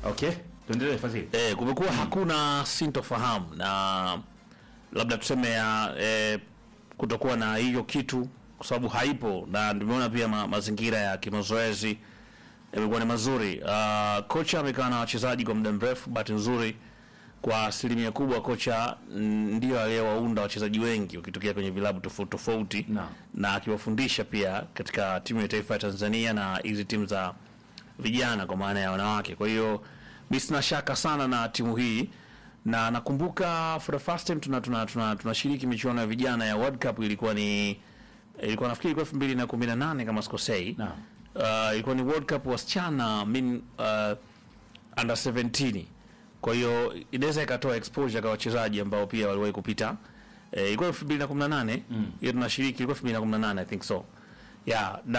Okay, tuendelee Fadhili. Eh, kumekuwa hakuna sintofahamu na labda tuseme ya eh, kutokuwa na hiyo kitu kwa sababu haipo, na tumeona pia ma, mazingira ya kimazoezi yamekuwa ni mazuri. Uh, kocha amekaa na wachezaji kwa muda mrefu. Bahati nzuri kwa asilimia kubwa kocha mm, ndio aliyewaunda wachezaji wengi wakitokea kwenye vilabu tofauti tofauti Naam. na akiwafundisha pia katika timu ya taifa ya Tanzania na hizi timu za vijana kwa maana ya wanawake. Kwa hiyo mi sina shaka sana na timu hii, na nakumbuka for the first time tuna tuna tuna tunashiriki michuano ya vijana ya World Cup ilikuwa ni ilikuwa nafikiri ilikuwa 2018 kama sikosei. Naam. Uh, ilikuwa ni World Cup wasichana I mean, uh, under 17 kwa hiyo inaweza ikatoa exposure kwa wachezaji ambao pia waliwahi kupita eh, ilikuwa 2018 mm. hiyo tunashiriki ilikuwa 2018 I think so yeah na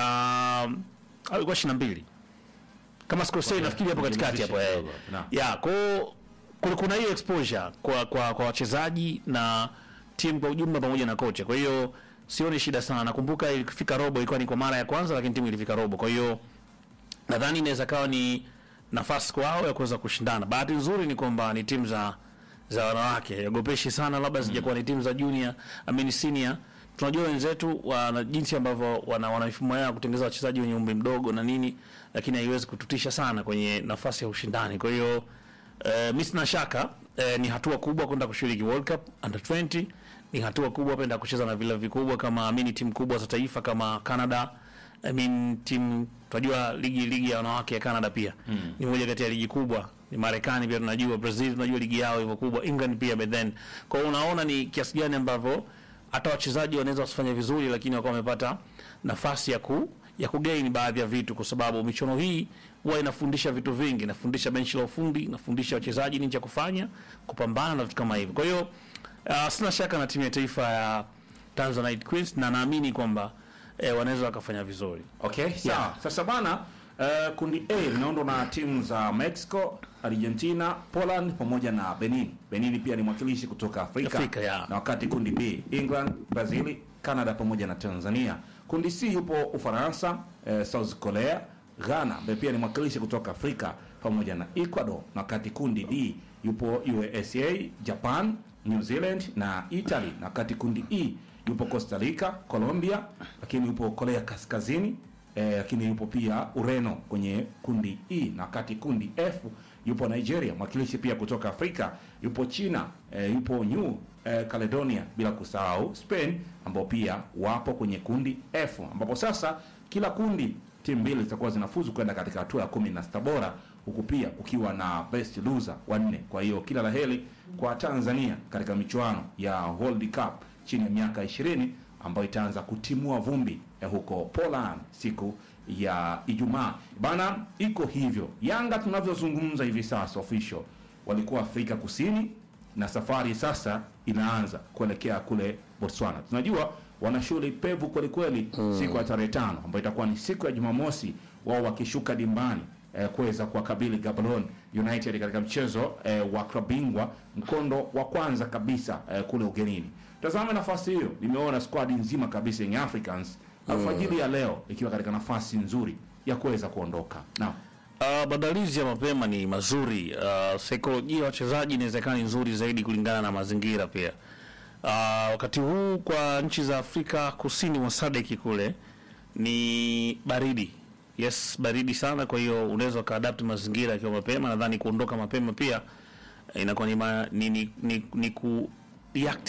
au ilikuwa 22 kama sikosei nafikiri hapo katikati hapo eh. kidogo, naam. yeah kwa hiyo kuna- kuna hiyo exposure kwa kwa kwa wachezaji na timu kwa ujumla pamoja na kocha kwa hiyo sioni shida sana nakumbuka ilifika robo ilikuwa ni kwa mara ya kwanza lakini timu ilifika robo kwa hiyo nadhani inaweza kawa ni nafasi kwao ya kuweza kushindana. Bahati nzuri ni kwamba ni timu za za wanawake, ogopeshi sana, labda zijakuwa ni timu za junior, I mean senior. Tunajua wenzetu wana jinsi ambavyo wana, wana mifumo yao ya kutengeneza wachezaji wenye umri mdogo na nini, lakini haiwezi kututisha sana kwenye nafasi ya ushindani. Kwa hiyo eh, mimi sina shaka eh, ni hatua kubwa kwenda kushiriki World Cup under 20 ni hatua kubwa kwenda kucheza na vilabu vikubwa kama amini timu kubwa za taifa kama Canada I mean timu tunajua ligi ligi ya wanawake ya Canada pia mm. ni moja kati ya ligi kubwa. Ni Marekani pia tunajua, Brazil tunajua ligi yao hivyo kubwa, England pia but then. Kwa hiyo unaona ni kiasi gani ambavyo hata wachezaji wanaweza wasifanye vizuri, lakini wakawa wamepata nafasi ya ku ya kugain baadhi ya vitu, kwa sababu michuano hii huwa inafundisha vitu vingi, inafundisha benchi la ufundi, inafundisha wachezaji nini cha kufanya, kupambana na vitu kama hivyo. Kwa hiyo uh, sina shaka na timu ya taifa ya Tanzanite Queens na naamini kwamba eh, wanaweza wakafanya vizuri. Okay, sawa. Yeah. Sasa bana uh, kundi A linaundwa na timu za Mexico, Argentina, Poland pamoja na Benin. Benin pia ni mwakilishi kutoka Afrika. Afrika, yeah. Na wakati kundi B, England, Brazil, Canada pamoja na Tanzania. Kundi C yupo Ufaransa, eh, South Korea, Ghana ambaye pia ni mwakilishi kutoka Afrika pamoja na Ecuador. Na wakati kundi D yupo USA, Japan, New Zealand na Italy. Na wakati kundi E yupo Costa Rica, Colombia, lakini yupo Korea Kaskazini eh, lakini yupo pia Ureno kwenye kundi E, na wakati kundi F yupo Nigeria, mwakilishi pia kutoka Afrika, yupo China, eh, yupo New eh, Caledonia, bila kusahau Spain ambao pia wapo kwenye kundi F, ambapo sasa kila kundi timu mbili zitakuwa zinafuzu kwenda katika hatua ya kumi na sita bora, huku pia kukiwa na best loser wanne. Kwa hiyo kila laheri kwa Tanzania katika michuano ya World Cup chini ya miaka 20 ambayo itaanza kutimua vumbi ya huko Poland siku ya Ijumaa. Bana, iko hivyo. Yanga tunavyozungumza hivi sasa official walikuwa Afrika Kusini na safari sasa inaanza kuelekea kule Botswana. Tunajua wana shughuli pevu kweli kweli siku ya tarehe tano ambayo itakuwa ni siku ya Jumamosi, wao wakishuka dimbani eh, kuweza kuwakabili Gaborone United katika mchezo eh, wa klabu bingwa mkondo wa kwanza kabisa eh, kule ugenini. Tazame nafasi hiyo, nimeona squad nzima kabisa Young Africans alfajiri ya leo ikiwa katika nafasi nzuri ya kuweza kuondoka. Naam. Uh, maandalizi ya mapema ni mazuri. Uh, saikolojia ya wachezaji inawezekana ni nzuri zaidi kulingana na mazingira pia. Uh, wakati huu kwa nchi za Afrika kusini mwa SADC kule ni baridi. Yes, baridi sana, kwa hiyo unaweza ukaadapt mazingira yakiwa mapema. Nadhani kuondoka mapema pia eh, inakuwa ni, ma, ni, ni, ni, ni ku react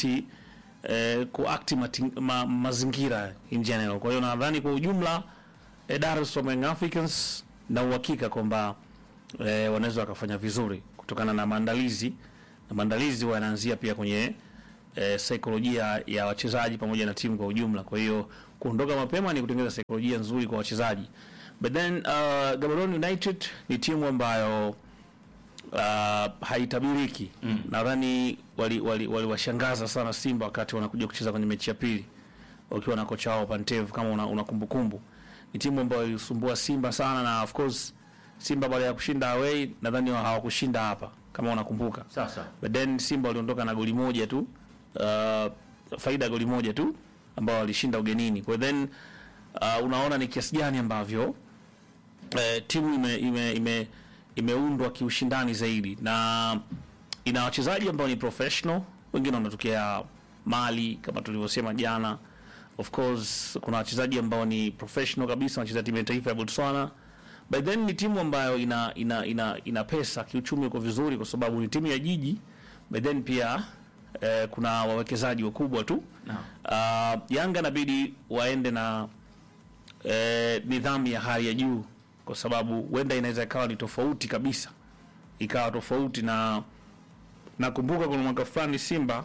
eh, kuact mati- ma, mazingira in general. Kwa hiyo nadhani kwa ujumla eh, Dar es Salaam Young Africans na uhakika kwamba eh, wanaweza wakafanya vizuri kutokana na maandalizi na maandalizi wanaanzia pia kwenye eh, saikolojia ya wachezaji pamoja na timu kwa ujumla. Kwa hiyo kuondoka mapema ni kutengeneza saikolojia nzuri kwa wachezaji. But then uh, Gaborone United ni timu ambayo uh, haitabiriki mm. Nadhani waliwashangaza wali, wali washangaza sana Simba wakati wanakuja kucheza kwenye mechi ya pili wakiwa na kocha wao Pantev, kama una, una kumbukumbu. Ni timu ambayo ilisumbua Simba sana, na of course Simba baada ya kushinda away nadhani hawakushinda hapa kama unakumbuka. Sasa But then Simba waliondoka na goli moja tu uh, faida ya goli moja tu ambao walishinda ugenini. Kwa then uh, unaona ni kiasi gani ambavyo uh, timu ime, ime, ime imeundwa kiushindani zaidi na ina wachezaji ambao ni professional, wengine wanatokea Mali kama tulivyosema jana. Of course kuna wachezaji ambao ni professional kabisa, wanacheza timu ya taifa ya Botswana. By then ni timu ambayo ina ina ina, ina pesa kiuchumi, uko vizuri kwa sababu ni timu ya jiji. By then pia eh, kuna wawekezaji wakubwa tu. Naam. Uh, Yanga inabidi waende na eh, nidhamu ya hali ya juu, kwa sababu huenda inaweza ikawa ni tofauti kabisa, ikawa tofauti na nakumbuka kuna mwaka fulani Simba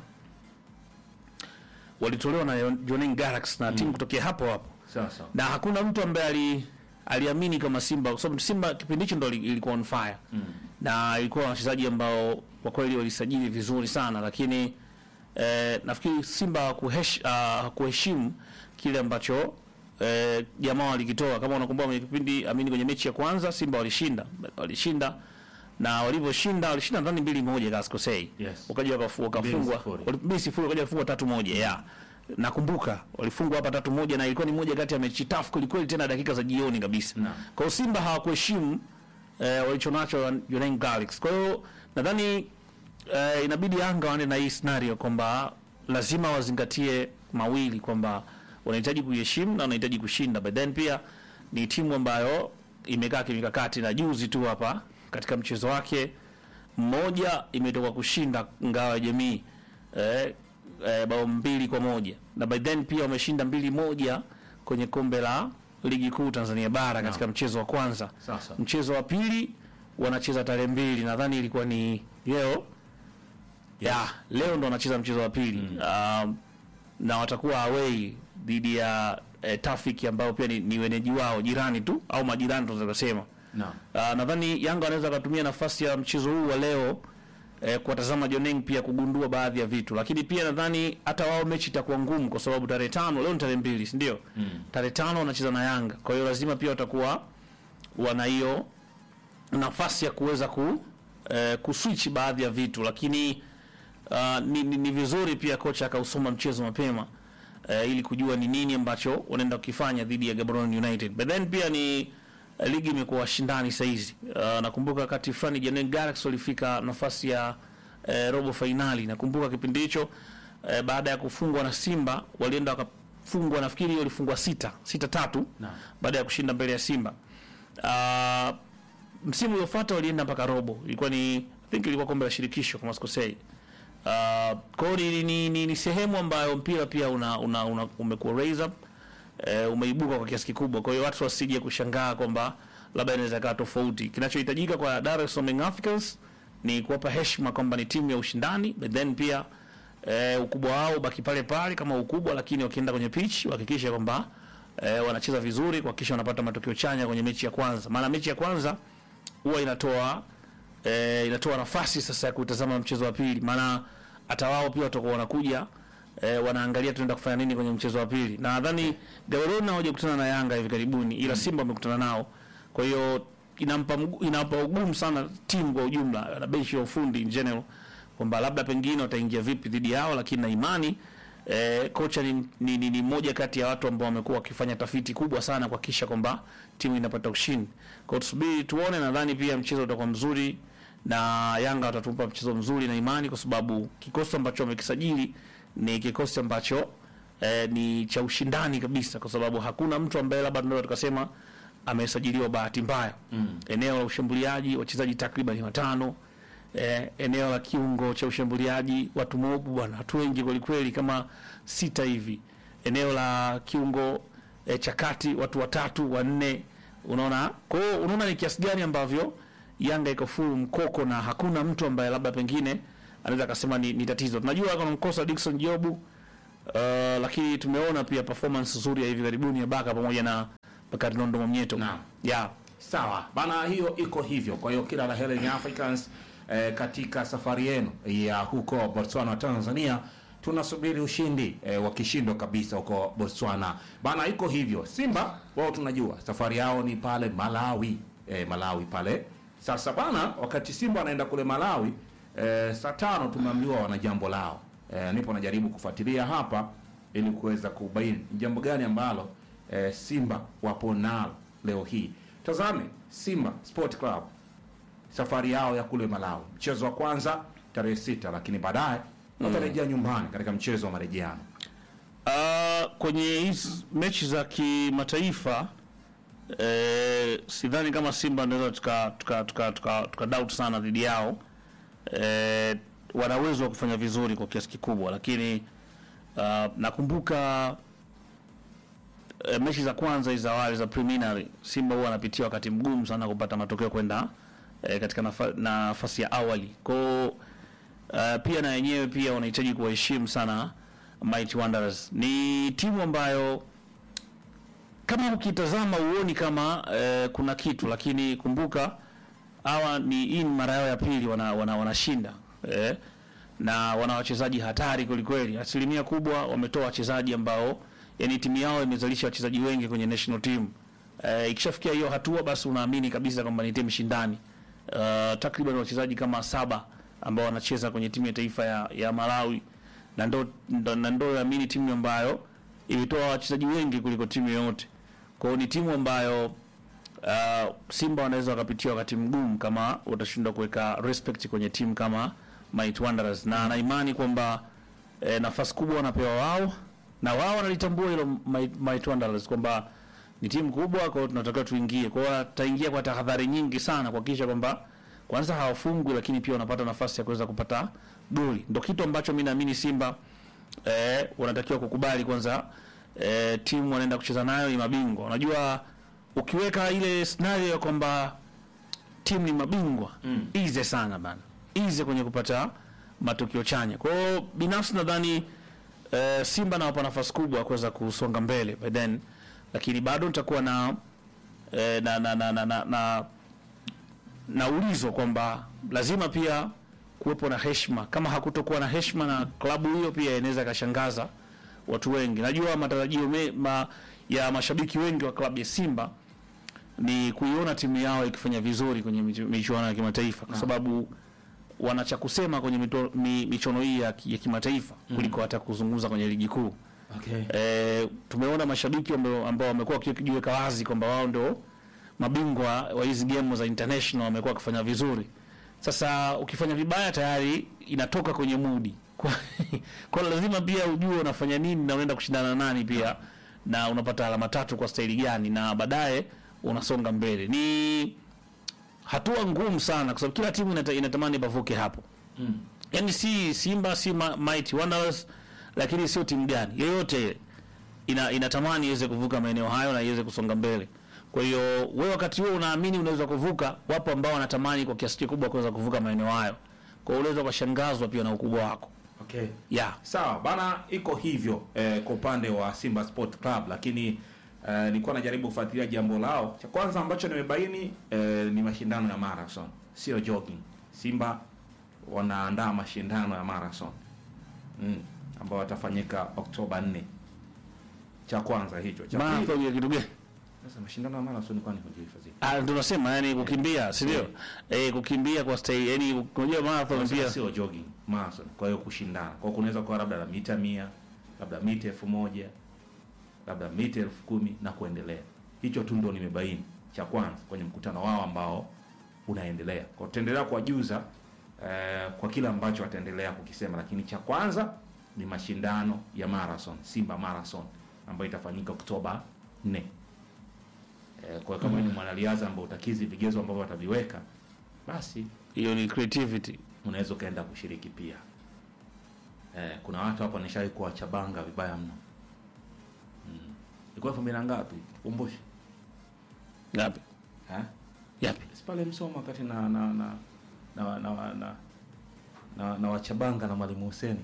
walitolewa na Jwaneng Galaxy na timu kutokea hapo hapo Sawa sawa. na hakuna mtu ambaye ali aliamini kama Simba kwa sababu Simba kipindi hicho ndo ili- ilikuwa on fire mm. na ilikuwa na wachezaji ambao kwa kweli walisajili vizuri sana, lakini eh, nafikiri Simba hakuhesh- ah, hakuheshimu kile ambacho eh, jamaa walikitoa. Kama unakumbuka kwenye kipindi amini, kwenye mechi ya kwanza Simba walishinda walishinda na walivyoshinda walishinda ndani mbili moja kama sikosei, Yes. wakaja wakafu- wakafungwa sifuri. wali- mbili sifuri, wakaja kufungwa tatu moja yeah. Nakumbuka walifungwa hapa tatu moja, na ilikuwa ni moja kati ya mechi tafu kwelikweli, tena dakika za jioni kabisa. Naam. Kwa hiyo Simba hawakuheshimu eh, walichonacho Jwaneng Galaxy. Kwa hiyo nadhani eh, inabidi Yanga waende na hii scenario kwamba lazima wazingatie mawili kwamba wanahitaji kuiheshimu na wanahitaji kushinda, but then pia ni timu ambayo imekaa kimikakati, na juzi tu hapa katika mchezo wake mmoja imetoka kushinda ngao ya jamii eh, eh, bao mbili kwa moja na by then pia wameshinda mbili moja kwenye kombe la ligi kuu Tanzania bara katika mchezo wa kwanza. Sasa. Mchezo wa pili wanacheza tarehe mbili, nadhani ilikuwa ni leo ya leo ndo wanacheza mchezo wa pili um, na watakuwa away dhidi ya eh, Tafiki ambao pia ni, ni wenyeji wao jirani tu au majirani tunaweza kusema. Naam. Uh, nadhani Yanga wanaweza wakatumia nafasi ya mchezo huu wa leo eh, kuwatazama Joneng pia kugundua baadhi ya vitu, lakini pia nadhani hata wao mechi itakuwa ngumu kwa sababu tarehe tano, leo ni tarehe mbili, si ndio? Tarehe tano wanacheza na Yanga, kwa hiyo lazima pia watakuwa wana hiyo nafasi ya kuweza ku eh, kuswitch baadhi ya vitu, lakini uh, ni, ni, ni vizuri pia kocha akausoma mchezo mapema eh, ili kujua ni nini ambacho wanaenda kukifanya dhidi ya Gaborone United. But then pia ni eh, ligi imekuwa washindani saizi. Uh, nakumbuka wakati fulani Jwaneng Galaxy walifika nafasi ya eh, robo fainali. Nakumbuka kipindi hicho eh, baada ya kufungwa na Simba walienda wakafungwa, nafikiri walifungwa sita sita tatu Naam. baada ya kushinda mbele ya Simba. Uh, msimu uliofuata walienda mpaka robo, ilikuwa ni I think ilikuwa kombe la shirikisho kama sikosei. Uh, kwa hiyo ni, ni, ni, ni sehemu ambayo mpira pia una, una, una umekuwa raise up eh, umeibuka kwa kiasi kikubwa. Kwa hiyo watu wasije kushangaa kwamba labda inaweza kaa tofauti. Kinachohitajika kwa Dar es Salaam Young Africans ni kuwapa heshima kwamba ni timu ya ushindani, but then pia eh, ukubwa wao baki pale pale kama ukubwa, lakini wakienda kwenye pitch wahakikishe kwamba eh, wanacheza vizuri, kuhakikisha wanapata matokeo chanya kwenye mechi ya kwanza, maana mechi ya kwanza huwa inatoa eh, inatoa nafasi sasa ya kutazama mchezo wa pili, maana hata wao pia watakuwa wanakuja eh, wanaangalia tunaenda kufanya nini kwenye mchezo wa pili. Na nadhani Gaborone hawajakutana na Yanga hivi karibuni, ila Simba wamekutana nao, kwa hiyo inampa mgu- inampa ugumu sana timu kwa ujumla na benchi ya ufundi in general kwamba labda pengine wataingia vipi dhidi yao, lakini na imani eh, kocha ni, ni, ni, ni moja kati ya watu ambao wamekuwa wakifanya tafiti kubwa sana kuhakikisha kwamba timu inapata ushindi. Kwa hiyo tusubiri tuone, nadhani pia mchezo utakuwa mzuri na Yanga watatupa mchezo mzuri na imani, kwa sababu kikosi ambacho wamekisajili ni kikosi ambacho eh, ni cha ushindani kabisa, kwa sababu hakuna mtu ambaye labda tunaweza tukasema amesajiliwa bahati mbaya. Eneo la ushambuliaji wachezaji takriban watano eh, eneo la kiungo cha ushambuliaji watu mobu bwana, watu wengi kweli kweli, kama sita hivi. Eneo la kiungo eh, cha kati watu watatu wanne, unaona. Kwa hiyo unaona ni kiasi gani ambavyo Yanga iko full mkoko na hakuna mtu ambaye labda pengine anaweza akasema ni, ni tatizo. Tunajua kuna mkosa Dickson Jobu uh, lakini tumeona pia performance nzuri ya hivi karibuni ya Baka pamoja na Bakari Nondo Mwamnyeto. Naam. Yeah. Sawa bana, hiyo iko hivyo. Kwa hiyo kila la heri Young Africans eh, katika safari yenu ya huko Botswana, Tanzania. Tunasubiri ushindi eh, wa kishindo kabisa huko Botswana bana, iko hivyo. Simba wao tunajua safari yao ni pale Malawi eh, Malawi pale. Sasa bana, wakati Simba wanaenda kule Malawi eh, saa tano tumeambiwa wana jambo lao eh, nipo najaribu kufuatilia hapa ili kuweza kubaini ni jambo gani ambalo eh, Simba wapo nalo leo hii. Tazame Simba Sport Club safari yao ya kule Malawi. Mchezo wa kwanza tarehe sita, lakini baadaye watarejea nyumbani katika mchezo wa marejeano. Uh, kwenye hizi mechi za kimataifa eh, sidhani kama Simba tunaweza tuka, tuka, tuka, tuka, tuka doubt sana dhidi yao. Eh, wana uwezo wa kufanya vizuri kwa kiasi kikubwa, lakini uh, nakumbuka eh, mechi za kwanza hizi za awali za preliminary, Simba huwa anapitia wakati mgumu sana kupata matokeo kwenda eh, katika nafa, nafasi ya awali kwao uh, pia na wenyewe pia wanahitaji kuwaheshimu sana Mighty Wanderers. Ni timu ambayo kama ukitazama uoni kama eh, kuna kitu, lakini kumbuka hawa ni hii ni mara yao ya pili wana, wana, wanashinda eh, na wana wachezaji hatari kwelikweli. Asilimia kubwa wametoa wachezaji ambao yani timu yao imezalisha wachezaji wengi kwenye national team. Eh, ikishafikia hiyo hatua basi unaamini kabisa kwamba ni timu shindani. Uh, takriban wachezaji kama saba ambao wanacheza kwenye timu ya taifa ya, ya Malawi na ndo ndo- na ndo naamini timu ambayo imetoa wachezaji wengi kuliko timu yoyote. Kwa hiyo ni timu ambayo uh, Simba wanaweza wakapitia wakati mgumu kama watashindwa kuweka respect kwenye timu kama Mighty Wanderers, na na imani kwamba eh, nafasi kubwa wanapewa wao na wao wanalitambua hilo Mighty Mighty Wanderers kwamba ni timu kubwa, kwa hiyo tunatakiwa tuingie. Kwa hiyo wataingia kwa tahadhari nyingi sana kuhakikisha kwamba kwanza hawafungwi, lakini pia wanapata nafasi ya kuweza kupata goli. Ndio kitu ambacho mimi naamini Simba eh, wanatakiwa kukubali kwanza. Eh, timu wanaenda kucheza nayo ni mabingwa. Unajua, ukiweka ile scenario ya kwamba timu ni mabingwa mm. easy sana bana, easy kwenye kupata matokeo chanya. Kwa hiyo binafsi nadhani eh, Simba nawapa nafasi kubwa ya kuweza kusonga mbele by then, lakini bado nitakuwa na, eh, na, na, na, na, na, na na ulizo kwamba lazima pia kuwepo na heshima. Kama hakutokuwa na heshima na klabu hiyo, pia inaweza ikashangaza watu wengi. Najua matarajio me, ma, ya mashabiki wengi wa klabu ya Simba ni kuiona timu yao ikifanya vizuri kwenye michu- michuano ya kimataifa, kwa sababu wana cha kusema kwenye mito, mi, michuano hii ya, ki- ya kimataifa kuliko hata kuzungumza kwenye ligi kuu. Okay. E, tumeona mashabiki ambao ambao wamekuwa wakijiweka wazi kwamba wao ndio mabingwa wa hizi game za international wamekuwa wakifanya vizuri. Sasa ukifanya vibaya tayari inatoka kwenye mudi kwa, kwa lazima pia ujue unafanya nini na unaenda kushindana na nani pia na unapata alama tatu kwa staili gani na baadaye unasonga mbele. Ni hatua ngumu sana kwa sababu kila timu inata, inatamani pavuke hapo Mm. yani si Simba si Ma- Mighty Wanderers, lakini sio timu gani yoyote ile ina, inatamani iweze kuvuka maeneo hayo na iweze kusonga mbele. Kwa hiyo wewe wakati huo unaamini unaweza kuvuka, wapo ambao wanatamani kwa kiasi kikubwa kuweza kuvuka maeneo hayo. Kwa hiyo unaweza kushangazwa pia na ukubwa wako. Okay. Yeah. Sawa bana, iko hivyo eh, kwa upande wa Simba Sport Club, lakini eh, nilikuwa najaribu kufuatilia jambo lao. Cha kwanza ambacho nimebaini eh, ni mashindano ya marathon, sio jogging. Simba wanaandaa mashindano ya marathon mm, ambao watafanyika Oktoba 4. Cha kwanza hicho. Cha pili, Marathon ya kitu gani? sasa mashindano ya marathon kwani hujihifadhi? Ah, ndio nasema yani kukimbia, si ndio? Eh, kukimbia kwa stay, yani unajua marathon Wanasema pia sio jogging, marathon. Kwa hiyo kushindana. Kwa hiyo kunaweza kuwa labda la mita mia, labda mita elfu moja, labda mita elfu kumi na kuendelea. Hicho tu ndo nimebaini cha kwanza kwenye mkutano wao ambao unaendelea. Kwa hiyo tutaendelea kuwajuza eh, kwa kile ambacho wataendelea kukisema, lakini cha kwanza ni mashindano ya marathon, Simba Marathon ambayo itafanyika Oktoba 4. Eh, kwa hiyo kama ni mwanariadha ambao utakizi vigezo ambavyo wataviweka, basi hiyo ni creativity. unaweza ukaenda kushiriki pia. Eh, kuna watu hapa nishawahi kuwachabanga vibaya mno. Mm. Ilikuwa elfu mbili na ngapi? Kumbushe. Yapi? Eh? Yapi? Si pale Msoma wakati na na na na na na, na, na, na wachabanga na Mwalimu Huseni.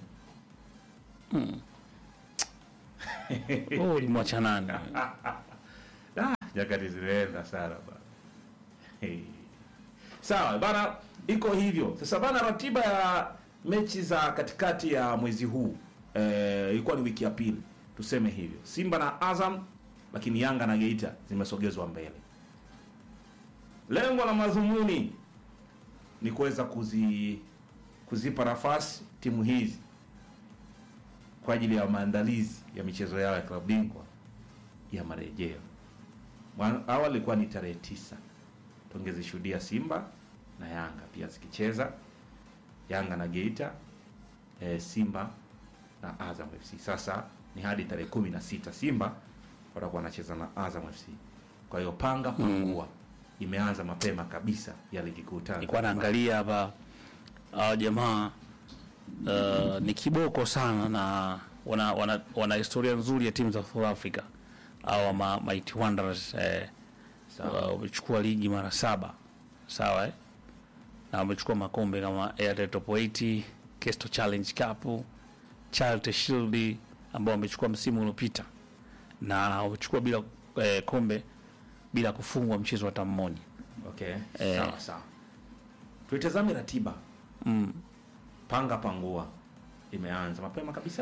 Oh, ulimwacha nani? Ah, nyakati zilienda sana bana. Hey. Sawa bana, iko hivyo sasa bana. Ratiba ya mechi za katikati ya mwezi huu eh, ilikuwa ni wiki ya pili, tuseme hivyo. Simba na Azam, lakini Yanga na Geita zimesogezwa mbele. Lengo la madhumuni ni kuweza kuzi kuzipa nafasi timu hizi kwa ajili ya maandalizi ya michezo yao ya klabu bingwa ya marejeo. Mwa- Awali ilikuwa ni tarehe tisa tungezishuhudia Simba na Yanga pia zikicheza, Yanga na Geita, e, Simba na Azam FC. Sasa ni hadi tarehe kumi na sita Simba watakuwa wanacheza na Azam FC. Kwa hiyo panga pangua imeanza mapema kabisa ya ligi kuu Tanzania. nilikuwa naangalia hapa hawa jamaa uh, ni kiboko sana na wana, wana, wana historia nzuri ya timu za South Africa au ma, Mighty Wanderers eh, Sawa. uh, wamechukua ligi mara saba sawa eh? na wamechukua makombe kama Airtel Top 80 Kesto Challenge Cup Charity Shield ambao wamechukua msimu uliopita na wamechukua bila eh, kombe bila kufungwa mchezo hata mmoja Okay. Eh. Sawa sawa. Tuitazame ratiba. mm. Panga pangua imeanza mapema kabisa.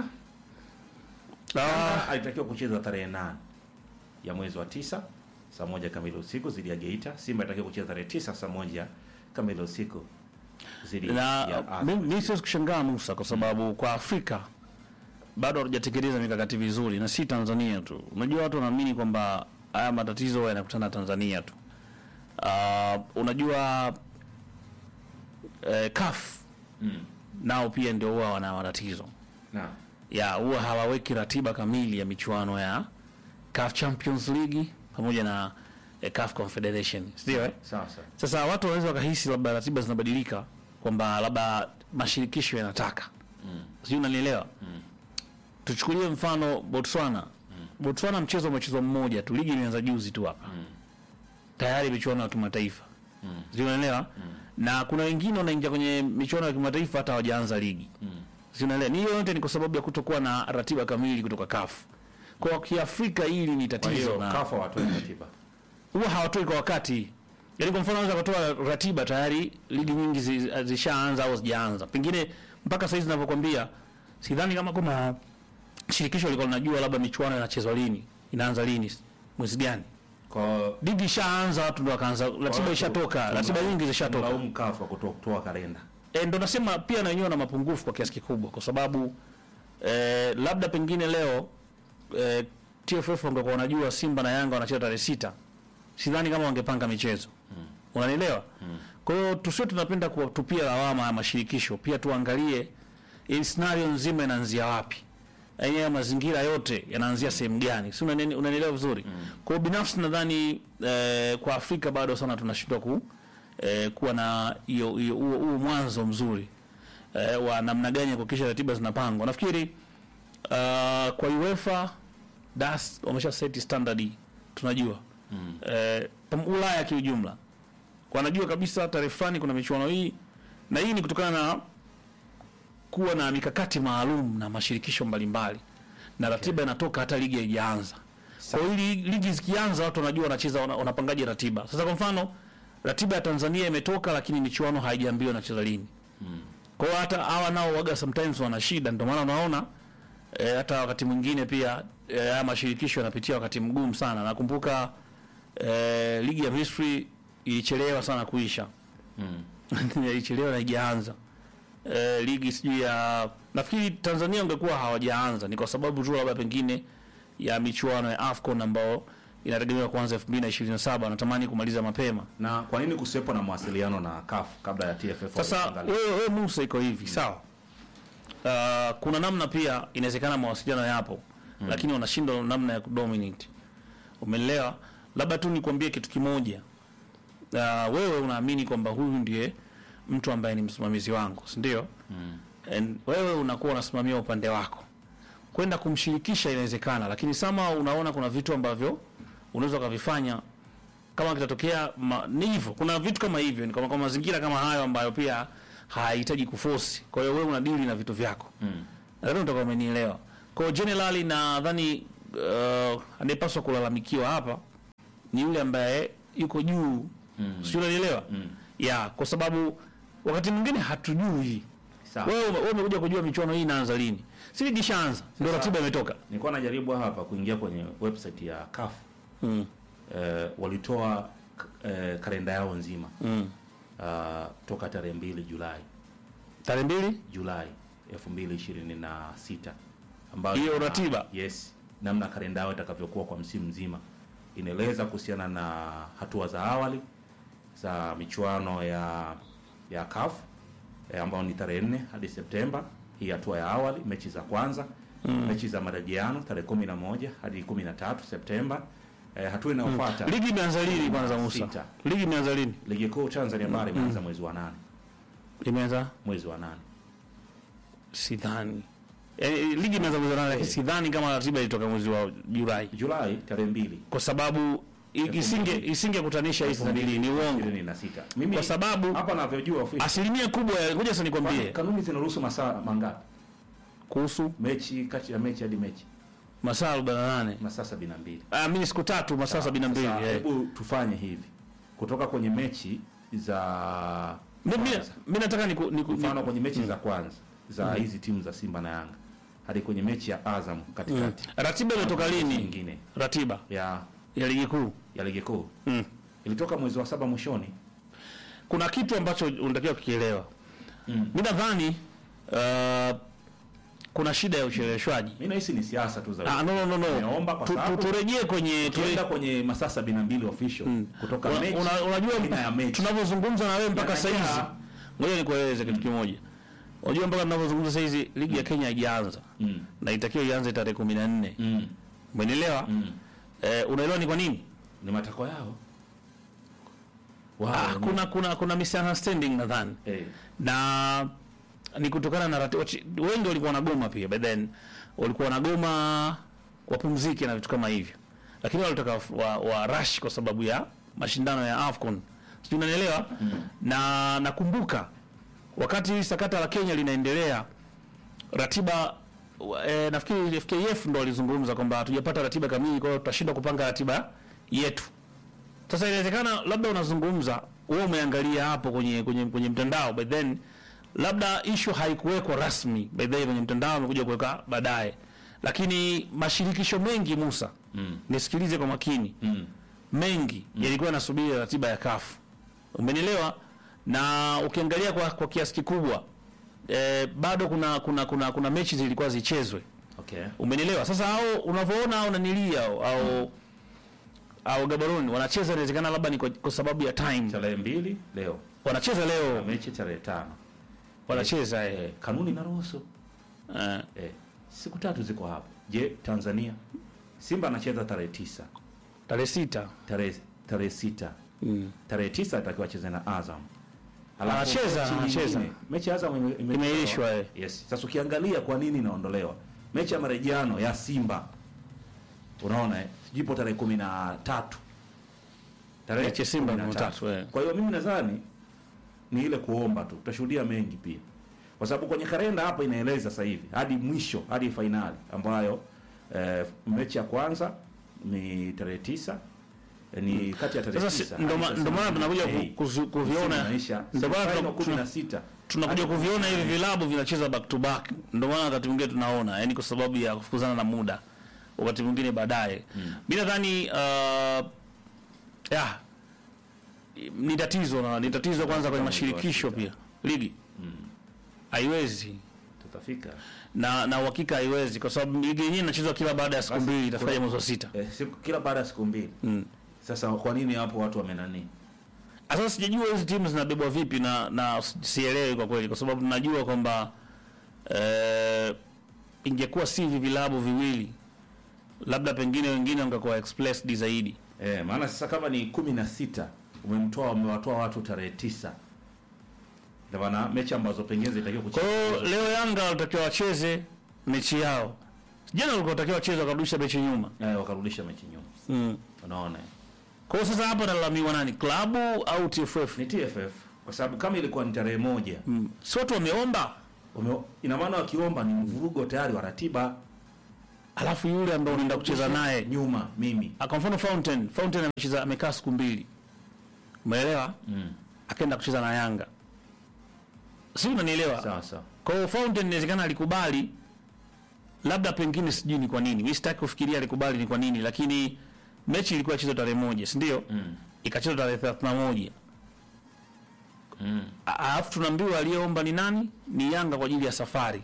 Ah, Yanga alitakiwa kucheza tarehe nane ya mwezi wa tisa saa moja kamili usiku dhidi ya Geita. Simba alitakiwa kucheza tarehe tisa saa moja kamili usiku dhidi na ya Azam. mi- mi siwezi kushangaa Musa kwa sababu kwa Afrika bado hatujatekeleza mikakati vizuri, na si Tanzania tu. Unajua watu wanaamini kwamba haya matatizo yanakutana Tanzania tu. Uh, unajua eh, CAF Mm. nao pia ndio huwa wana matatizo Na ya huwa hawaweki ratiba kamili ya michuano ya CAF Champions League pamoja na eh, CAF Confederation, ndio eh? sawa sawa. Sasa watu wanaweza wakahisi labda ratiba zinabadilika kwamba labda mashirikisho yanataka Mm. sijui unanielewa Mm. tuchukulie mfano Botswana Botswana mchezo umechezwa mmoja tu ligi imeanza juzi tu hapa Mm. tayari michuano ya kimataifa Mm. sijui unanielewa na kuna wengine wanaingia kwenye michuano ya kimataifa hata hawajaanza ligi Mm. sijui unanielewa ni hiyo yote ni kwa sababu ya kutokuwa na ratiba kamili kutoka CAF kwa kiafrika hili ni Kwa tatizo hiyo na kafa watu wa ratiba. huwa hawatoi kwa wakati. Yaani kwa mfano wanaweza kutoa ratiba tayari ligi nyingi zi- zishaanza au zijaanza. Pengine mpaka sasa hizi ninavyokuambia sidhani kama kuna shirikisho liko linajua labda michuano inachezwa lini, inaanza lini, mwezi gani. Kwa Ligi ishaanza watu ndo wakaanza, ratiba ishatoka, ratiba nyingi zishatoka. Laumu kafa kuto- kutoa kalenda. E, ndo nasema pia na wenyewe na mapungufu kwa kiasi kikubwa kwa sababu e, labda pengine leo e, TFF wangekuwa wanajua Simba na Yanga wanacheza tarehe sita, sidhani kama wangepanga michezo mm. Unanielewa? mm. Kwa hiyo tusiwe tunapenda kuwatupia lawama ya mashirikisho, pia tuangalie hii scenario nzima inaanzia wapi, yaani haya mazingira yote yanaanzia sehemu gani, si unani- unanielewa vizuri? mm. Kwa hiyo binafsi nadhani eh, kwa Afrika bado sana tunashindwa ku eh, kuwa na hiyo hiyo huo huo mwanzo mzuri eh, wa namna gani ya kuhakikisha ratiba zinapangwa. Nafikiri uh, kwa UEFA das wamesha seti standard tunajua mm. eh, pam- Ulaya kiujumla wanajua kabisa tarehe fulani kuna michuano hii, na hii ni kutokana na kuwa na mikakati maalum na mashirikisho mbalimbali na ratiba inatoka hata ligi haijaanza. Kwa hiyo ili ligi zikianza watu wanajua wanacheza wana- wanapangaje ratiba. Sasa kwa mfano ratiba ya Tanzania imetoka lakini michuano haijaambiwa inacheza lini. Kwa hiyo hata hawa nao waga sometimes wana shida, ndio maana unaona e, hata wakati mwingine pia e, haya mashirikisho yanapitia wakati mgumu sana. Nakumbuka e, ligi ya Misri ilichelewa sana kuisha Mm. ilichelewa na ijaanza e, ligi sijui ya nafikiri Tanzania ungekuwa hawajaanza ni kwa sababu tu labda pengine ya michuano ya AFCON ambao inategemewa kuanza 2027 wanatamani kumaliza mapema. Na kwa nini kusiwepo na mawasiliano na CAF kabla ya TFF Sasa kuangalia? wewe wewe Musa iko hivi sawa. Uh, kuna namna pia inawezekana mawasiliano yapo lakini wanashindwa namna ya kudominate. Umeelewa? Labda tu nikwambie kitu kimoja. Uh, wewe unaamini kwamba huyu ndiye mtu ambaye ni msimamizi wangu, si ndio? And wewe unakuwa unasimamia upande wako. Kwenda kumshirikisha inawezekana, lakini sama unaona kuna vitu ambavyo unaweza ukavifanya kama kitatokea ma- ni hivyo. Kuna vitu kama hivyo, ni kama kwa mazingira kama hayo ambayo pia hayahitaji kuforce. Kwa hiyo wewe unadili na vitu vyako. Mm. Nadhani utakuwa umenielewa. Kwa hiyo generally nadhani uh, anayepaswa kulalamikiwa hapa ni yule ambaye yuko juu. Mm. Sio unanielewa? Mm. Ya, kwa sababu wakati mwingine hatujui. Sawa. Wewe wewe umekuja kujua michuano hii inaanza lini? Si ligi ishaanza. Ndio Sasa- ratiba imetoka. Nilikuwa najaribu hapa kuingia kwenye website ya CAF. Mm. Eh, walitoa k- eh, kalenda yao nzima Mm. uh, toka tarehe mbili Julai Tarehe mbili? Julai 2026 ambayo Hiyo ina- ratiba? yes, namna kalenda yao itakavyokuwa kwa msimu mzima inaeleza kuhusiana na hatua za awali za michuano ya ya CAF eh, ambao ni tarehe 4 hadi Septemba, hii hatua ya awali, mechi za kwanza mechi za marejeano tarehe 11 hadi 13 Septemba. Eh, hatua inayofuata Ligi imeanza lini kwanza Musa? Sita. Ligi imeanza lini? ligi kuu Tanzania bara imeanza mwezi wa nane Imeanza mwezi wa nane sidhani. Eh, ligi imeanza mwezi wa nane lakini sidhani kama ratiba ilitoka mwezi wa Julai. Julai tarehe mbili Kwa sababu i- isinge isingekutanisha hizi dalili ni uongo. 26. Mimi Kwa sababu hapa navyojua ofisi asilimia kubwa ya ngoja sasa nikwambie kanuni zinaruhusu masaa mangapi? kuhusu Mechi kati ya mechi hadi mechi masaa 48. masaa 72. Ah, mimi siku tatu masaa 72. Sasa, eh. Hebu tufanye hivi kutoka kwenye mechi za Mimi kwanza. mimi nataka niku, niku, mfano niku, kwenye mechi za kwanza za hizi timu za Simba na Yanga hadi kwenye mechi ya Azam katikati ratiba imetoka lini? nyingine Ratiba ya ya ligi kuu. ya ligi kuu Mm. ilitoka mwezi wa saba mwishoni. Kuna kitu ambacho unatakiwa kukielewa. Mm. Mimi nadhani uh, kuna shida ya ucheleweshwaji. Mimi nahisi ni siasa tu za Ah, no, no, no, Nimeomba no. kwa Tu- tu- sababu- Turejee kwenye tuenda ture, kwenye masaa 72 official kutoka una, mechi una, unajua aina ya mechi tunavyozungumza na wewe mpaka saa hizi. Yanajaa. Ngoja nikueleze kitu kimoja. Unajua mpaka tunavyozungumza saa hizi ligi ya Kenya haijaanza Mm. na itakiwa ianze tarehe 14. Mm. Umenielewa? Mm. Eh, unaelewa ni kwa nini? Ni matakwa yao. Wow, Ah, ni- kuna kuna kuna misunderstanding nadhani. eh, na ni kutokana na rati, wachi- wengi walikuwa wanagoma pia but then walikuwa wanagoma wapumzike na vitu kama hivyo, lakini walitaka wa, wa rush kwa sababu ya mashindano ya AFCON, sijui unanielewa na nakumbuka wakati hili sakata la Kenya linaendelea ratiba wa- eh, nafikiri FKF ndo walizungumza kwamba hatujapata ratiba kamili, kwa hiyo tutashindwa kupanga ratiba yetu. Sasa inawezekana labda unazungumza wewe umeangalia hapo kwenye kwenye kwenye mtandao but then labda issue haikuwekwa rasmi by the way kwenye mtandao amekuja kuweka baadaye, lakini mashirikisho mengi Musa, Mm. nisikilize kwa makini, mm. mengi yalikuwa yanasubiri ratiba ya CAF, umenielewa? Na ukiangalia kwa, kwa kiasi kikubwa eh, bado kuna kuna kuna kuna mechi zilikuwa zichezwe Okay. umenielewa sasa au unavyoona au nanilia au au, au Gaborone wanacheza inawezekana labda ni kwa, kwa sababu ya time Tarehe mbili leo wanacheza na leo mechi tarehe tano. wanacheza eh. Eh, kanuni inaruhusu Eh. eh, siku tatu ziko hapo. Je, Tanzania Simba anacheza tarehe tisa tarehe sita tarehe tarehe sita mm. tarehe tisa atakiwa acheze na Azam. Alafu Anacheza, mechi anacheza. nyingine, Mechi ya Azam ime- ime- Imeahirishwa, eh. Yes. Sasa ukiangalia kwa nini inaondolewa mechi ya marejeano ya Simba, unaona eh, jipo tarehe kumi na tatu tarehe Mechi ya Simba kumi na kumi na tatu, eh. Kwa hiyo mimi nadhani ni ile kuomba tu, tutashuhudia mengi pia, kwa sababu kwenye kalenda hapa inaeleza sasa hivi hadi mwisho hadi fainali ambayo eh, mechi ya kwanza ni tarehe tisa eh, ni kati ya tarehe Sasa si- tisa ndo ma- hadi ndo maana sasa tunakuja Mei. ku- kuzu- kuviona Inaisha. ndo maana Final tuna- kumi na sita tunakuja Hadi- kuviona hivi vilabu vinacheza back to back, ndio maana wakati mwingine tunaona yani, kwa sababu ya kufukuzana na muda, wakati mwingine baadaye. Mimi nadhani uh, ya ni tatizo na ni tatizo kwanza kwenye mashirikisho pia ligi haiwezi tutafika na na uhakika haiwezi, kwa sababu ligi yenyewe inachezwa kila baada ya siku Basi, mbili, itafikaje kuna- mwezi wa sita. eh, siku, kila baada ya siku mbili Mm. sasa kwa nini hapo watu wamenani Sasa sijajua hizi timu zinabebwa vipi na na sielewi kwa kweli, kwa sababu tunajua kwamba eh, ingekuwa si hivi vilabu viwili, labda pengine wengine wangekuwa expressed zaidi. eh, maana sasa kama ni kumi na sita umemtoa umewatoa watu tarehe tisa ndio maana mechi ambazo pengine zitakiwa Kwa kuchezwa hiyo leo Yanga walitakiwa wacheze mechi yao, jana walikuwa watakiwa wacheze wakarudisha mechi nyuma. eh, wakarudisha mechi nyuma Mm. unaona eh. Kwa hiyo sasa hapa nalalamiwa nani, klabu au TFF? ni TFF kwa sababu kama ilikuwa ni tarehe moja Mm. Si watu wameomba, ume, ina maana wakiomba ni mvurugo tayari wa ratiba alafu yule ambaye unaenda kucheza naye nyuma mimi Ah, kwa mfano Fountain, Fountain amecheza amekaa siku mbili, umeelewa? mm. Akaenda kucheza na Yanga, si unanielewa? sawa sawa Kwa hiyo Fountain inawezekana alikubali, labda pengine, sijui ni kwa nini, mimi sitaki kufikiria alikubali ni kwa nini, lakini mechi ilikuwa ichezwe tarehe moja, si ndio? mm. Ikachezwa tarehe 31 Mm. A- alafu tunaambiwa aliyeomba ni nani? Ni Yanga kwa ajili ya safari.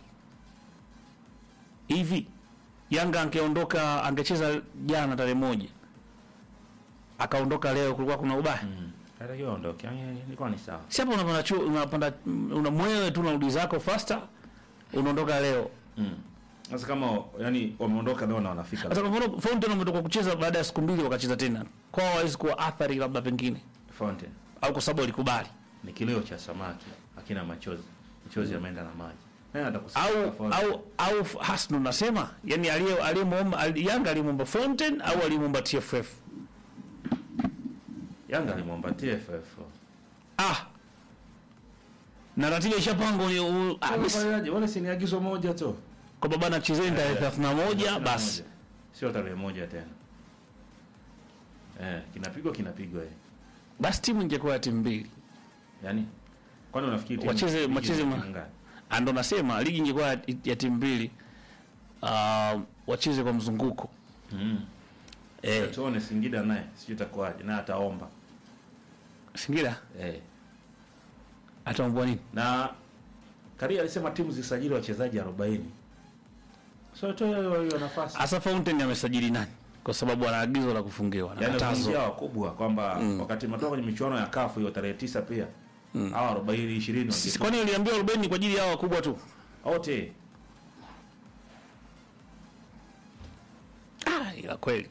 Hivi Yanga angeondoka, angecheza jana tarehe moja, akaondoka leo, kulikuwa kuna ubaya? Mm. Atakiwa aondoke. Yaani ilikuwa ni sawa. si hapo unapanda chuo unapanda una mwewe tu unarudi zako faster unaondoka leo Mm. Sasa kama yani wameondoka leo na wanafika. hata kwa mfano Fountain wametoka kucheza baada ya siku mbili wakacheza tena kwao hawezi kuwa athari labda pengine Fountain. au kwa sababu walikubali Ni kilio cha samaki, hakina machozi. Machozi yameenda na maji. Nani au atakusikia Fountain? au au Hasnu nasema yani aliye aliyemwomba ali- Yanga alimwomba Fountain au alimwomba TFF Yanga alimwomba TFF. ah na ratiba ishapangwa ni- u- ah, mis- Wale wale si ni agizo moja tu. kwamba bana chezeni tarehe 31 basi Sio tarehe moja tena. Eh, kinapigwa kinapigwa eh. basi timu ingekuwa ya timu mbili Yaani kwani unafikiri timu- Wacheze- ligi wacheze ni ma- timu ngapi? Ah, ndo nasema ligi ingekuwa ya, ya timu mbili uh, wacheze kwa mzunguko Mm. eh, Tuone Singida naye sijui itakuwaje naye ataomba. Singida Eh. ataombwa nini? Na Karia alisema timu zisajili wachezaji 40. So tu hiyo hiyo nafasi. Asa Fountain amesajili nani? Kwa sababu ana agizo la kufungiwa na Yaani katazo. wakiingia wakubwa kwamba wakati mnatoka kwenye michuano ya kafu hiyo tarehe tisa pia. Mm. Hawa 40 20 Sisi wange- kwani uliambiwa 40 kwa ajili ya hao wakubwa tu? wote. Ah, ila kweli.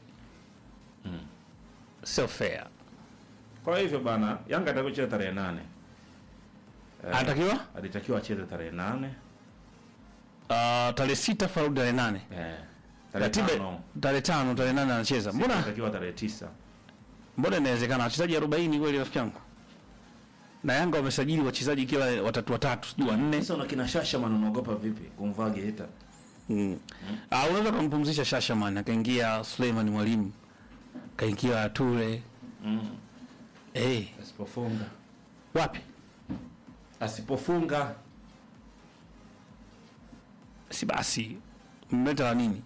Sio fair. Kwa hivyo bana, Yanga atakuwa cheza tarehe nane. Eh, Anatakiwa alitakiwa acheze tarehe nane. uh, tarehe sita faulu tarehe nane. Eh. Tarehe Ratiba tano. tarehe tano tarehe nane anacheza. Mbona Alitakiwa tarehe tisa. mbona inawezekana wachezaji 40 kweli rafiki yangu? Na Yanga wamesajili wachezaji kila watatu watatu, sijui wanne. Sasa una kina Shasha man unaogopa vipi kumvaa Geita? Mm. Ah, unaweza kumpumzisha Shashaman akaingia Suleiman Mwalimu kaingia Ture Mm. eh, Asipofunga. wapi Asipofunga si basi mmeleta la nini?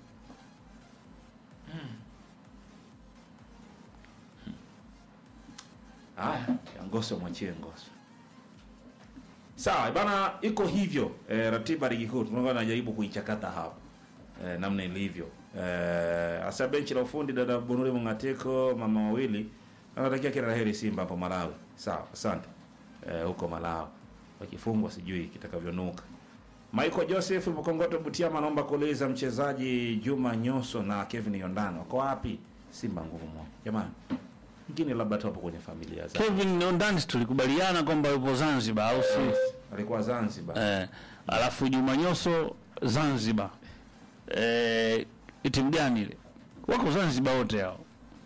Haya, ya Ngoso mwachie Ngoso. Sawa bana, iko hivyo e, ratiba ligi kuu tunakuwa najaribu kuichakata hapa e, namna ilivyo e, hasa benchi la ufundi dada Bunuri Mungateko mama wawili anatakia kila laheri Simba hapo Malawi. Sawa, asante e, huko Malawi wakifungwa sijui kitakavyonuka. Michael Joseph Mkongoto Butiama anaomba kuuliza mchezaji Juma Nyoso na Kevin Yondano wako wapi? Simba nguvu moja jamani, mngine labda tu hapo kwenye familia zao. Kevin Ondans tulikubaliana kwamba yupo Zanzibar au si? alikuwa Zanzibar. Eh, alafu Juma Nyoso Zanzibar. Eh, timu gani ile? Wako Zanzibar wote hao.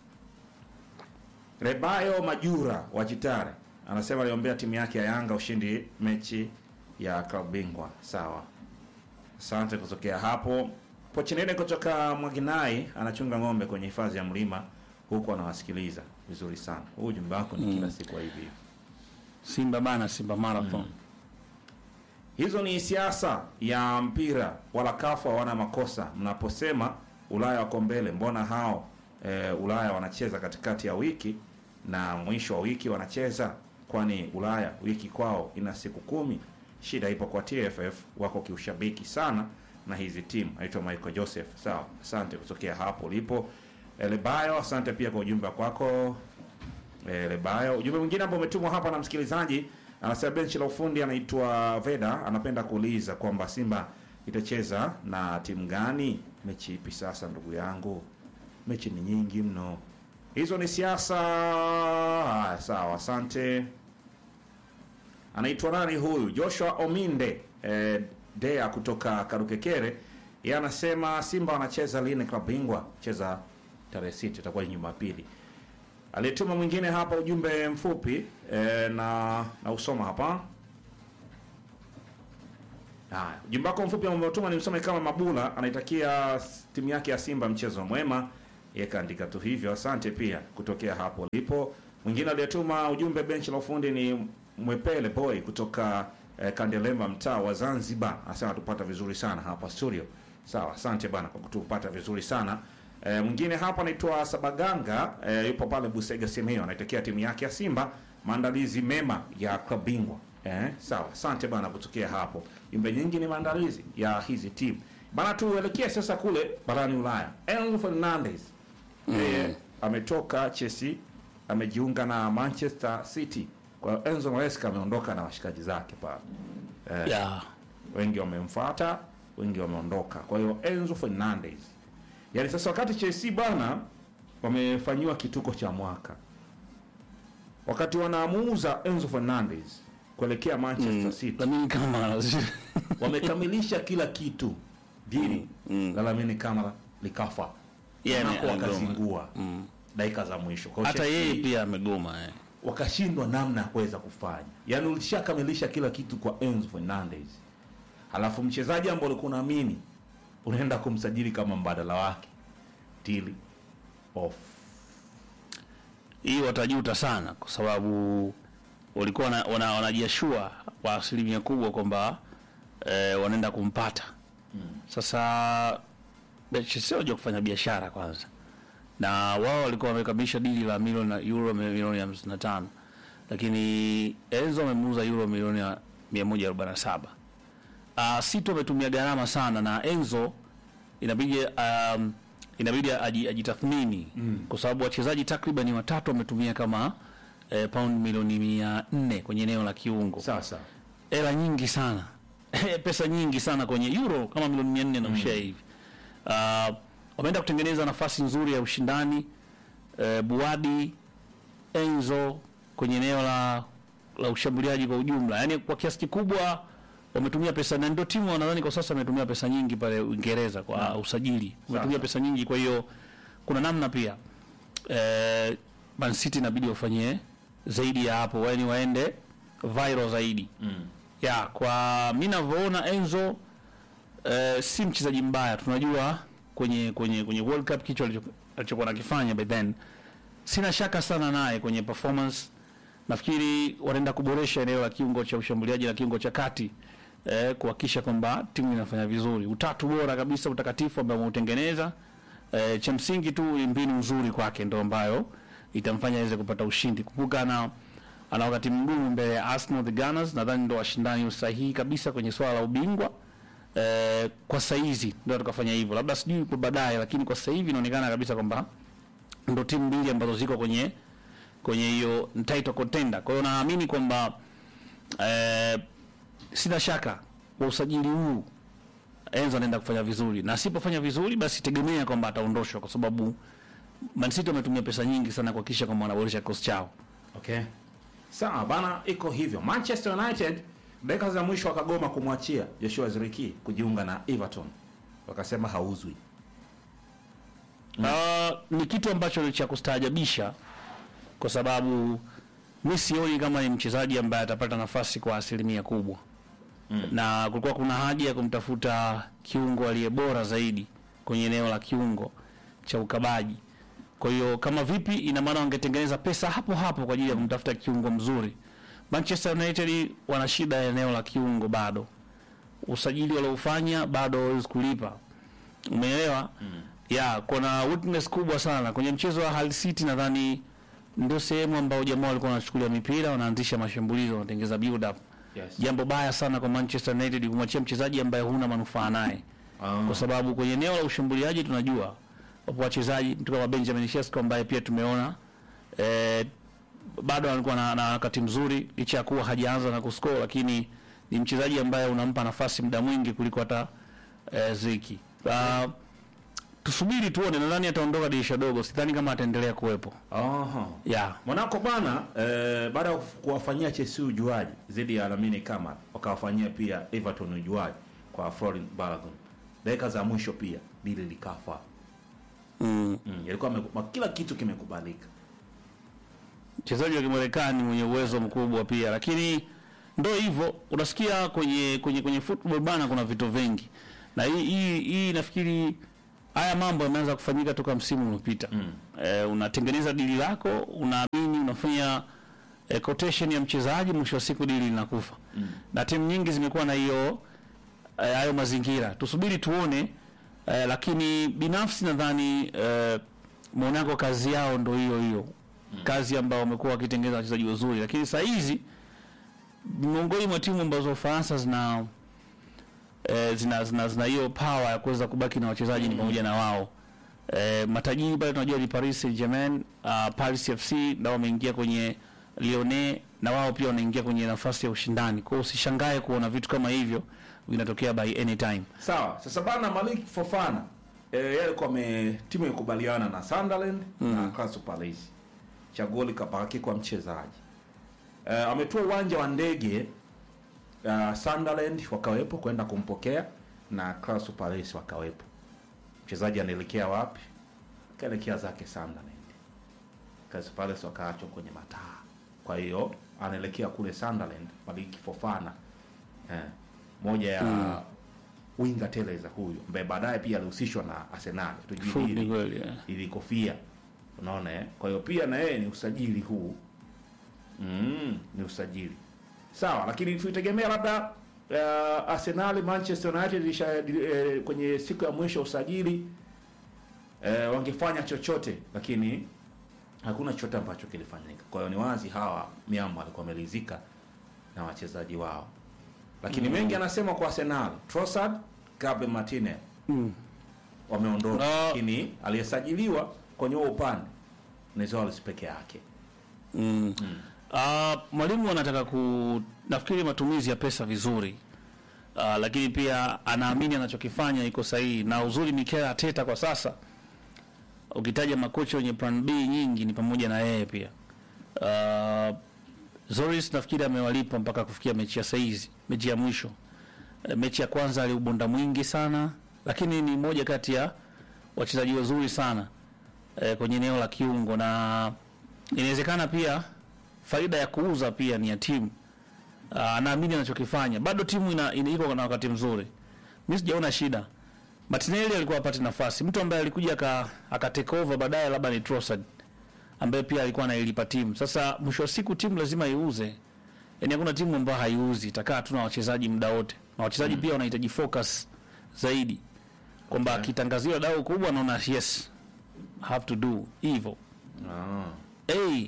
Rebayo Majura wa Chitare anasema aliombea timu yake ya Yanga ushindi mechi ya klabu bingwa. Sawa, asante kutokea hapo. Pochinene kutoka Mwaginai anachunga ng'ombe kwenye hifadhi ya mlima huku anawasikiliza vizuri sana. Huu ujumbe wako ni kila siku wa hivi hivi. Simba bana, Simba Marathon. Hizo ni siasa ya mpira, wala kafu hawana makosa. Mnaposema Ulaya wako mbele, mbona hao e, Ulaya wanacheza katikati ya wiki na mwisho wa wiki wanacheza? Kwani Ulaya wiki kwao ina siku kumi? Shida ipo kwa TFF, wako kiushabiki sana na hizi timu. Naitwa Michael Joseph. Sawa, asante kutokea hapo ulipo. Lebayo, asante pia kwa ujumbe kwako eh, Lebayo. Ujumbe mwingine ambao umetumwa hapa na msikilizaji anasema benchi la ufundi anaitwa Veda, anapenda kuuliza kwamba Simba itacheza na timu gani mechi ipi? Sasa ndugu yangu, mechi ni nyingi mno, hizo ni siasa. Haya, sawa, asante. Anaitwa nani huyu? Joshua Ominde eh, Dea kutoka Karukekere, yeye anasema Simba wanacheza lini klabu bingwa? Cheza tarehe sita, itakuwa ni Jumapili. Aliyetuma mwingine hapa ujumbe mfupi e, na na usoma hapa. Haya, ujumbe wako mfupi ambao umetuma ni msome kama Mabula anaitakia s- timu yake ya Simba mchezo mwema. Yeye kaandika tu hivyo. Asante pia kutokea hapo lipo. Mwingine aliyetuma ujumbe benchi la ufundi ni Mwepele Boy kutoka eh, Kandelemba mtaa wa Zanzibar. Anasema tupata vizuri sana hapa studio. Sawa, asante bana kwa kutupata vizuri sana. E, mwingine hapa anaitwa Sabaganga e, yupo pale Busega Simeo anaitakia timu yake ya Simba maandalizi mema ya klabu bingwa. Eh, sawa, asante bana kutokea hapo. Jumbe nyingi ni maandalizi ya hizi timu. Bana tuelekee sasa kule barani Ulaya. Enzo Fernandez yeye ametoka Chelsea amejiunga na Manchester City. Kwa hiyo Enzo Maresca ameondoka na washikaji zake pale eh, yeah. wengi wamemfuata, wengi wameondoka. Kwa hiyo Enzo Fernandez, yaani sasa wakati Chelsea bana wamefanyiwa kituko cha mwaka, wakati wanaamuuza Enzo Fernandez kuelekea Manchester City Lamine Kamara wamekamilisha kila kitu, dili Mm. la Lamine Kamara likafa Yeah, Monaco ame- amegoma. wakazingua Mm. dakika za mwisho. Kwa hiyo hata Chelsea yeye pia amegoma eh. wakashindwa namna ya kuweza kufanya, yaani ulishakamilisha kila kitu kwa Enzo Fernandez, halafu mchezaji ambao ulikuwa unaamini unaenda kumsajili kama mbadala wake, deal off. hii watajuta sana kwa sababu walikuwa wana- wana- wanajiashua kwa asilimia kubwa kwamba eh, wanaenda kumpata sasa Chelsea wajua kufanya biashara kwanza na wao walikuwa wamekamilisha dili la milioni euro milioni hamsini na tano lakini Enzo amemuuza euro milioni ya mia moja arobaini na saba uh, Sito ametumia gharama sana na Enzo inabidi um, inabidi aji- ajitathmini mm. kwa sababu wachezaji takriban watatu wametumia kama eh, pound milioni mia nne kwenye eneo la kiungo Sasa hela nyingi sana pesa nyingi sana kwenye euro kama milioni mia nne na ushia hivi uh, wameenda kutengeneza nafasi nzuri ya ushindani uh, Buadi Enzo kwenye eneo la la ushambuliaji kwa ujumla, yaani kwa kiasi kikubwa wametumia pesa, na ndio timu nadhani kwa sasa wametumia pesa nyingi pale Uingereza kwa usajili, wametumia Sasa. pesa nyingi. Kwa hiyo kuna namna pia eh, Man City inabidi wafanyie zaidi ya hapo, yaani waende viral zaidi mm. ya kwa mi navyoona Enzo eh, si mchezaji mbaya, tunajua kwenye kwenye kwenye World Cup kicho alicho- alichokuwa nakifanya by then, sina shaka sana naye kwenye performance. Nafikiri wanaenda kuboresha eneo la kiungo cha ushambuliaji na kiungo cha kati eh, kuhakikisha kwamba timu inafanya vizuri. Utatu bora kabisa utakatifu ambao umeutengeneza eh, cha msingi tu ni mbinu nzuri kwake ndo ambayo itamfanya aweze kupata ushindi. Kumbuka ana ana wakati mgumu mbele ya Arsenal the Gunners, nadhani ndo washindani sahihi kabisa kwenye swala la ubingwa eh, kwa saizi ndio tukafanya hivyo, labda sijui kwa baadaye, lakini kwa sasa hivi inaonekana kabisa kwamba ndo timu mbili ambazo ziko kwenye kwenye hiyo title contender. Kwa hiyo naamini kwamba eh, sina shaka kwa usajili huu Enzo anaenda kufanya vizuri, na asipofanya vizuri, basi tegemea kwamba ataondoshwa, kwa sababu Man City wametumia pesa nyingi sana kuhakikisha kwamba wanaboresha kikosi chao. Okay. Sawa bana, iko hivyo. Manchester United dakika za mwisho wakagoma kumwachia Joshua Ziriki kujiunga na Everton, wakasema hauzwi. Ah, ni kitu ambacho ni cha kustaajabisha kwa sababu mi sioni kama ni mchezaji ambaye atapata nafasi kwa asilimia kubwa mm. na kulikuwa kuna haja ya kumtafuta kiungo aliye bora zaidi kwenye eneo la kiungo cha ukabaji. Kwa hiyo kama vipi, ina maana wangetengeneza pesa hapo hapo kwa ajili ya kumtafuta kiungo mzuri. Manchester United wana shida ya eneo la kiungo bado, usajili waliofanya bado hawezi kulipa umeelewa mm. ya kuna weakness kubwa sana kwenye mchezo wa Hull City nadhani ndio sehemu ambayo jamaa walikuwa wanachukulia mipira wanaanzisha mashambulizi wanatengeza build up Yes. jambo baya sana kwa Manchester United kumwachia mchezaji ambaye huna manufaa naye Ah. kwa sababu kwenye eneo la ushambuliaji tunajua wapo wachezaji mtu kama Benjamin Sesko ambaye pia tumeona eh, bado alikuwa na, na wakati mzuri licha ya kuwa hajaanza na kuscore, lakini ni mchezaji ambaye unampa nafasi muda mwingi kuliko hata eh, Ziki. Uh, tusubiri tuone, nadhani ataondoka dirisha dogo, sidhani kama ataendelea kuwepo Aha. yeah. Monaco bana eh, baada ya kuwafanyia Chelsea ujuaji dhidi ya Lamine Kamara wakawafanyia pia Everton ujuaji kwa Florent Balogun. Dakika za mwisho pia dili likafa. mm. Mm, yalikuwa yameku- kila kitu kimekubalika. mchezaji wa Kimarekani mwenye uwezo mkubwa pia, lakini ndo hivyo, unasikia kwenye kwenye kwenye football bana, kuna vitu vingi, na hii hii, hii nafikiri haya mambo yameanza kufanyika toka msimu uliopita. Mm. Eh, unatengeneza dili lako, unaamini unafanya eh, quotation ya mchezaji, mwisho wa siku dili linakufa. Mm. Na timu nyingi zimekuwa na hiyo eh, hayo mazingira, tusubiri tuone. Eh, lakini binafsi nadhani eh, Monaco kazi yao ndo hiyo hiyo kazi ambayo wamekuwa wakitengeneza wachezaji wazuri, lakini saa hizi miongoni mwa timu ambazo Ufaransa zina eh, zina zina zina hiyo power ya kuweza kubaki na wachezaji ni pamoja na wao eh, matajiri pale tunajua ni Paris Saint-Germain, uh, Paris FC nao wameingia kwenye Lyonnais na wao pia wanaingia kwenye nafasi ya ushindani. Kwa hiyo usishangae kuona vitu kama hivyo vinatokea by any time. Sawa, sasa bana Malik Fofana eh, yeye alikuwa ame timu ikubaliana na Sunderland na Crystal Palace. Chaguo likabaki kwa mchezaji. Eh, ametoa uwanja wa ndege uh, Sunderland wakawepo kwenda kumpokea na Crystal Palace wakawepo. Mchezaji anaelekea wapi? Kaelekea zake Sunderland. Crystal Palace wakaachwa kwenye mataa. Kwa hiyo anaelekea kule Sunderland Malik Fofana. Eh, moja ya winga teleza huyu ambaye baadaye pia alihusishwa na Arsenal. Full Tujui ni kweli. eh. ili kofia unaona eh? kwa hiyo pia na yeye ni usajili huu mm, ni usajili sawa lakini tuitegemea labda uh, Arsenal Manchester United isha, eh, kwenye siku ya mwisho usajili eh, wangefanya chochote lakini hakuna chochote ambacho kilifanyika kwa hiyo ni wazi hawa miamba walikuwa wamelizika na wachezaji wao lakini mengi anasema kwa Arsenal Trossard Gabriel Martinez Mm. wameondoka Ah. lakini aliyesajiliwa kwenye huo upande ni Zolis peke yake. Mm. Ah, mwalimu anataka ku nafikiri matumizi ya pesa vizuri. Uh, lakini pia anaamini anachokifanya iko sahihi na uzuri Mikel Arteta kwa sasa ukitaja makocha wenye plan B nyingi ni pamoja na yeye pia. Uh, Zoris nafikiri amewalipa mpaka kufikia mechi ya saizi, mechi ya mwisho. Eh, mechi ya kwanza aliubonda mwingi sana, lakini ni moja kati ya wachezaji wazuri sana eh, kwenye eneo la kiungo na inawezekana pia faida ya kuuza pia ni ya timu. Ah, Anaamini anachokifanya, bado timu ina, ina iko na wakati mzuri. Mimi sijaona shida. Martinelli alikuwa apate nafasi, mtu ambaye alikuja aka, aka take over baadaye labda ni Trossard ambaye pia alikuwa anailipa timu. Sasa mwisho wa siku timu lazima iuze, yaani hakuna timu ambayo haiuzi, itakaa tu na wachezaji muda wote, na wachezaji pia wanahitaji focus zaidi, kwamba Okay. akitangaziwa dau kubwa anaona yes have to do hivyo. Ah. Hey,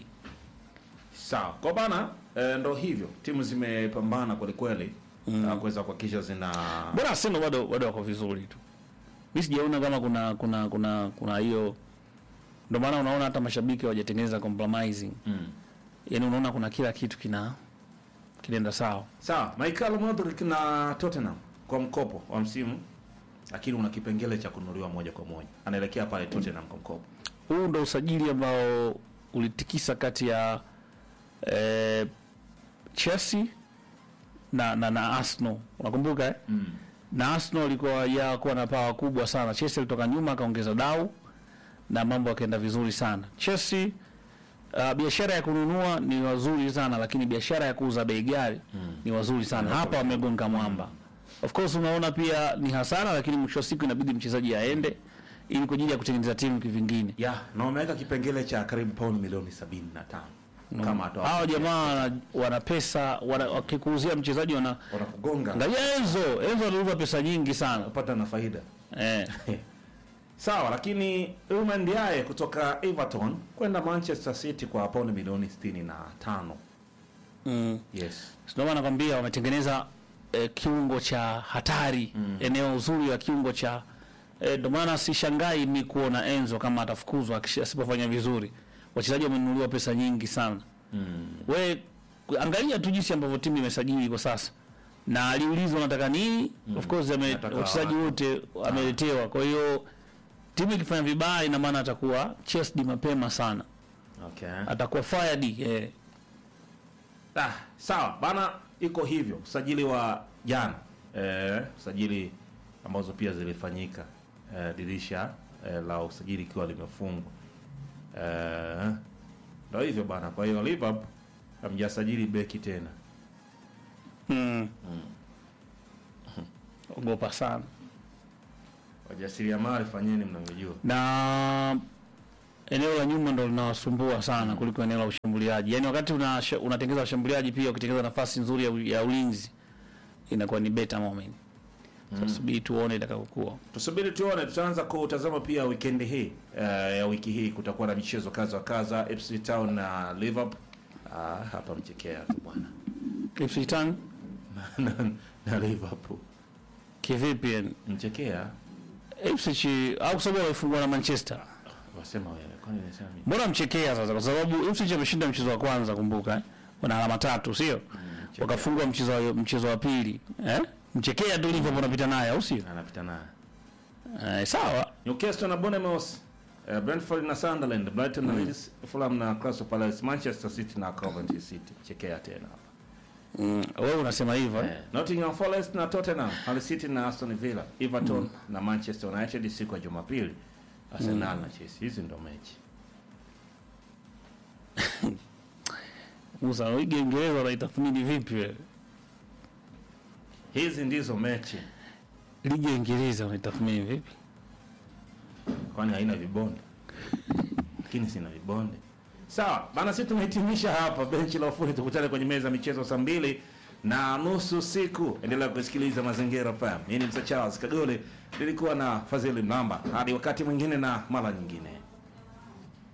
Sawa. Kwa bana eh, ndo hivyo. Timu zimepambana kweli kweli na kuweza kuhakikisha zina Mbona Arsenal bado bado wako vizuri tu. Mimi sijaona kama kuna kuna kuna kuna hiyo ndio maana unaona hata mashabiki hawajatengeneza compromising. mm. Yaani unaona kuna kila kitu kina kinaenda sawa. Sawa, Michael Modric na Tottenham kwa mkopo wa msimu lakini una kipengele cha kununuliwa moja kwa moja. Anaelekea pale Tottenham kwa mkopo. Huu ndo usajili ambao ulitikisa kati ya eh, Chelsea na na, na Arsenal. Unakumbuka eh? Mm. na Arsenal ilikuwa ya kuwa na pawa kubwa sana. Chelsea alitoka nyuma akaongeza dau na mambo yakaenda vizuri sana. Chelsea uh, biashara ya kununua ni wazuri sana, lakini biashara ya kuuza bei ghali ni wazuri sana. Hapa wamegonga mwamba. Of course unaona pia ni hasara, lakini mwisho wa siku inabidi mchezaji aende ili kwa ajili ya kutengeneza timu kivingine. Ya, na wameweka kipengele cha karibu pauni milioni 75 kama atoa. Hao jamaa wana, wana pesa wana, wakikuuzia mchezaji wana wanakugonga angalia Enzo, Enzo aliuza pesa nyingi sana unapata na faida. eh. Sawa, lakini Iliman Ndiaye kutoka Everton kwenda Manchester City kwa pauni milioni 65. mm. Yes. Ndio maana nakwambia wametengeneza eh, kiungo cha hatari eneo uzuri la kiungo cha eh, ndio maana sishangai mi kuona Enzo kama atafukuzwa akish- asipofanya vizuri. Wachezaji wamenunuliwa pesa nyingi sana. Mm. We angalia tu jinsi ambavyo timu imesajili kwa sasa, na aliulizwa anataka nini. Of course ame- Nataka wachezaji watu. wote ameletewa. Kwa hiyo timu ikifanya vibaya, ina maana atakuwa chesed mapema sana, Okay. atakuwa fired eh. Ah, sawa bana, iko hivyo. Usajili wa jana eh, usajili ambazo pia zilifanyika eh, dirisha eh, la usajili ikiwa limefungwa eh, ndio hivyo bana. Kwa hiyo Liverpool hamjasajili beki tena. mm. Ogopa sana Wajasiriamali fanyeni mnavyojua. na eneo la nyuma ndo linawasumbua sana kuliko eneo la ushambuliaji. Yaani wakati una unatengeza washambuliaji pia ukitengeza nafasi nzuri ya, u- ya ulinzi inakuwa ni better moment. Sasa subiri tuone itakapokuwa. Tusubiri tuone, tutaanza kutazama pia weekend hii eh, ya wiki hii kutakuwa na michezo kaza wa kaza FC Town na Liverpool. Ah, hapa mchekea tu bwana Ipswich Town na, na Liverpool kivipi yani? mchekea Ipswich au kwa sababu walifungwa na Manchester. Wasema wewe, kwani nimesema mimi? Mbona mchekea sasa? Kwa sababu Ipswich ameshinda mchezo wa kwanza, kumbuka eh? Wana alama tatu, sio? mchekea. Wakafungwa mchezo wa mchezo wa pili, eh? Mchekea tu Liverpool anapita naye, au sio? Anapita naye. Eh, sawa. Newcastle na Bournemouth, uh, Brentford na Sunderland, Brighton na Leeds, Fulham na Crystal Palace, Manchester City na Coventry City. Chekea tena hapa. Mm, wewe unasema hivyo eh? Eh, Nottingham Forest na Tottenham, Hull City na Aston Villa, Everton na Manchester United siku ya Jumapili. Arsenal na Chelsea. Hizi ndo mechi. Musa, wewe Uingereza unaitathmini vipi wewe? Hizi ndizo mechi. Ligi ya Uingereza unaitathmini vipi? Kwani haina vibonde? Lakini sina vibonde. Sawa, bana sisi tumehitimisha hapa benchi la ufundi tukutane kwenye meza ya michezo saa mbili na nusu siku. Endelea kusikiliza Mazingira FM. Mimi ni Msa Charles Kagole, nilikuwa na Fadhili Mlamba. Hadi wakati mwingine na mara nyingine.